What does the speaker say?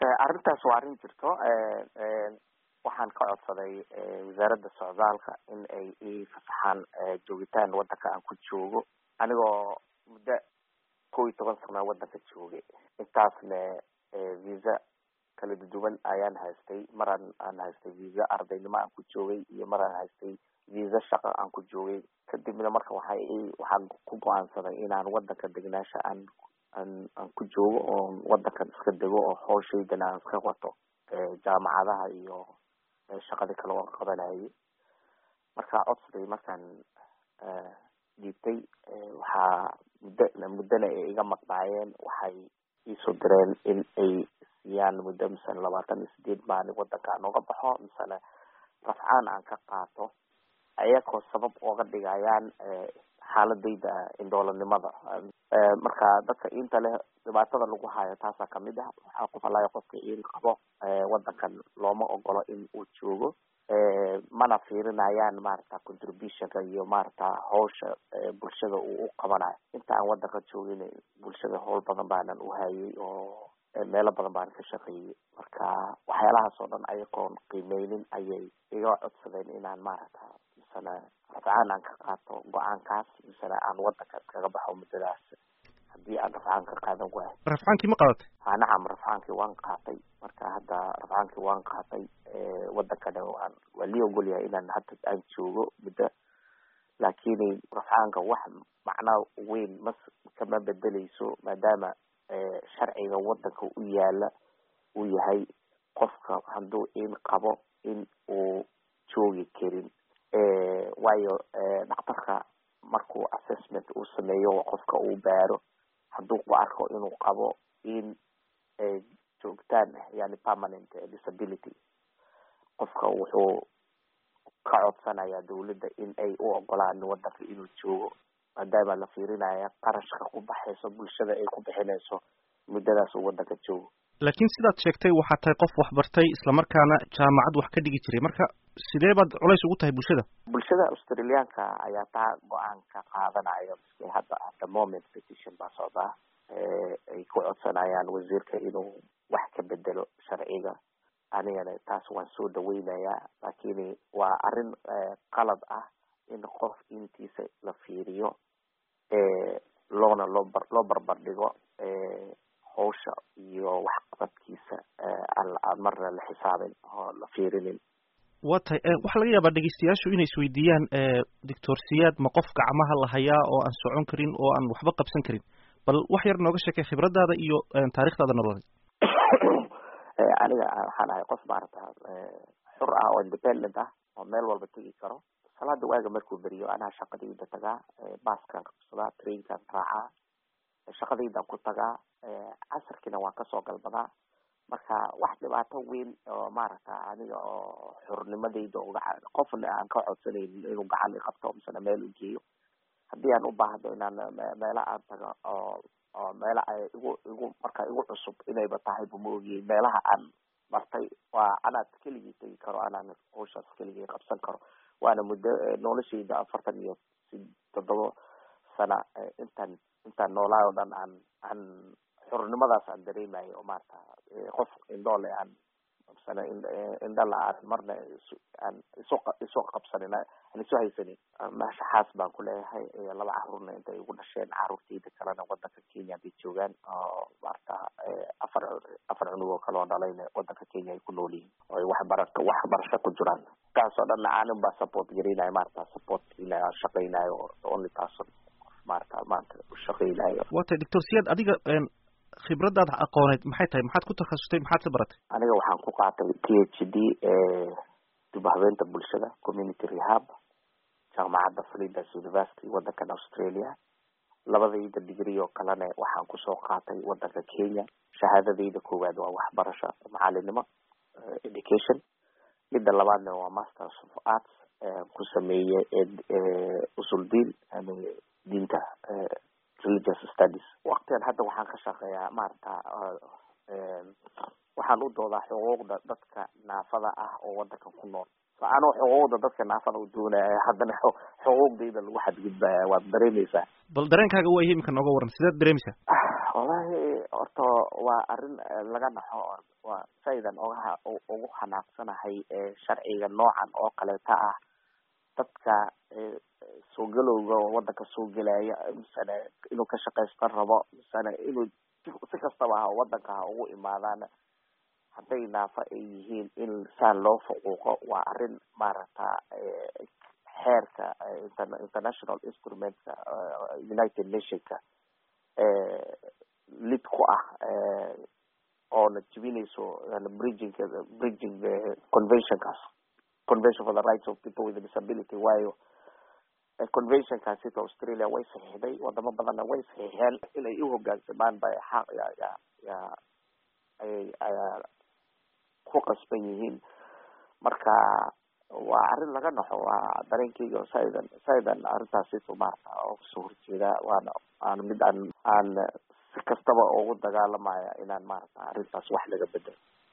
arrintaas waa arrin jirto waxaan ka codsaday wasaaradda socdaalka in ay ii fasaxaan joogitaan waddanka aan ku joogo anigoo muddo kow iyo toban sana waddanka joogay intaasna visa kala duduwan ayaan haystay maraan aan haystay visa ardaynimo aan ku joogay iyo maraan haystay visa shaqo aan ku joogay kadibna marka waxay waxaan ku go-aansaday inaan waddanka degnaasha aan aan aan ku joogo oon waddankan iska dego oo hooshaydan aan iska wato jaamacadaha iyo shaqadii kale oon qabanayay markaa codsaday markaan dhiibtay waxaa muddo muddona ay iga maqnaayeen waxay iisoo direen in ay siiyaan muddo misale labaatan iyo sideed maalin waddanka aan uga baxo misale rafcaan aan ka qaato ayagoo sabab ooga dhigayaan xaaladayda indhoolanimada marka dadka inta leh dhibaatada lagu hayo taasaa kamid ah waxaa qof allaaya qofka in qabo waddankan looma ogolo in uu joogo mana fiirinayaan maarata contributionka iyo maarata hawsha bulshada uu u qabanayo inta aan waddanka joogin bulshada howl badan baanan u hayay oo meelo badan baan ka shaqeeyey marka waxyaalahaas oo dhan ayagoon qiimeynin ayay iga codsadeen inaan maarata misana rafcaan aan ka qaato go-aankaas misana aan waddanka iskaga baxo muddadaas haddii aan rafcaan ka qaadan waayo rafcaankii ma qadatay ha nacam rafcaankii waan qaatay marka hadda rafcaankii waan qaatay waddankana waan waa lii ogolyahay inaan hadda aan joogo muddo laakiin rafcaanka wax macnaa weyn mas kama bedeleyso maadaama sharciga waddanka u yaala uu yahay qofka hadduu in qabo in uu joogi karin waayo dhakhtarka markuu assessment uu sameeyo qofka uu baaro hadduu ku arko inuu qabo in joogtaan yani permanent disability qofka wuxuu ka codsanayaa dawladda in ay u ogolaan waddanka inuu joogo maadaama la fiirinaya qarashka ku baxayso bulshada ay ku bixinayso muddadaas uu waddanka joogo laakiin sidaad sheegtay waxaad tahay qof waxbartay islamarkaana jaamacad wax ka dhigi jiray marka sidee baad culays ugu tahay bulshada bulshada australiaanka ayaa taa go-aan ka qaadanaya miske hadda at the moment petition baa socdaa ay ku codsanayaan wasiirka inuu wax ka bedelo sharciga anigana taas waan soo dhaweynayaa laakiin waa arrin qalad ah in qof intiisa la fiiriyo loona loo bar loo barbar dhigo hawsha iyo waxqabadkiisa aan marna la xisaabin oo la fiirinin wa tahay waxaa laga yaabaa dhegeystayaashu inay isweydiiyaan doctor siyaad ma qof gacmaha la hayaa oo aan socon karin oo aan waxba qabsan karin bal wax yar nooga sheekay khibradaada iyo taarikhdaada nololeed aniga waxaan ahay qof maarata xur ah oo independent ah oo meel walba tegi karo salaada waaga markuu beriyo anaa shaqadayda tagaa baaskaan qabsadaa trainkaan raacaa shaqadaydan ku tagaa casarkiina waan kasoo galbadaa marka wax dhibaato weyn oo maaragta aniga oo xurnimadayda uga qofna aan ka codsanaynin inuu gacan i qabto misena meel u geeyo haddii aan u baahdo inaan meelo aan tago oo oo meela ay igu igu marka igu cusub inayba tahay bu ma ogiyey meelaha aan martay waa anaad keligii tegi karo anaan hawshaas keligii qabsan karo waana muddo noloshayda afartan iyo toddoba sana intaan intaan noolaa oo dhan aan aan xurnimadaas aan dareemayo oo maarata qof indhoole aan sana indhala aan marna aan isu isu qabsanin aan isu haysanin meesha xaas baan ku leeyahay laba carruurna inta igu dhasheen carruurtayda kalena waddanka kenya bay joogaan oo maarata afar afar cunug oo kale oo dhalayna waddanka kenya ay ku nool yihiin oo ay waxbara waxbarasho ku jiraan kaas oo dhanna aanin baa support gareynayo maarata support inayo shaqeynayo only person maarata maanta ushaqeynayo wa tahay doctor siyaad adiga khibradaada aqooneed maxay tahay maxaad ku takhasustay maxaad ka baratay aniga waxaan ku qaatay p h d dib habeenta bulshada community rehab jaamacadda flinders university waddankan australia labadayda degree oo kalena waxaan kusoo qaatay waddanka kenya shahaadadayda koowaad waa waxbarasho macalinimo education midda labaadna waa masters of arts ku sameeye usul diin diinta religious studies waktigan hadda waxaan ka shaqeeyaa maarata waxaan u doodaa xuquuqda dadka naafada ah oo waddankan ku nool so anoo xuquuqda dadka naafada u doonaya haddana xuquuqdayda lagu xadgudbaya waad dareemeysaa bal dareenkaaga waa iyo iminka nooga waran sideed dareemeysaa wallahi horta waa arrin laga naxo waa saydan oga ugu xanaaqsanahay sharciga noocan oo kaleeta ah dadka soo galowga wadanka soo gelaya misane inuu ka shaqaystan rabo misane inuu si kastaba ha wadanka ha ugu imaadaan hadday naafa ay yihiin in saan loo fuquuqo waa arrin maaragta xeerka international instrumentka united nationka lid ku ah oona jibinayso bridging bridging conventionkaas convention for the rights of people with disability waayo conventionkaasita australia way saxiixday wadamo badanna way saxiixeen inay u hogaansamaan bay xaq ya ya ya ayay ayaa ku qasban yihiin marka waa arrin laga naxo waa dareenkeyga saidan saidan arrintaasito maarata oo kasoo horjeeda waana waana mid aan aan si kastaba ugu dagaalamaya inaan maarata arrintaas wax laga bedelo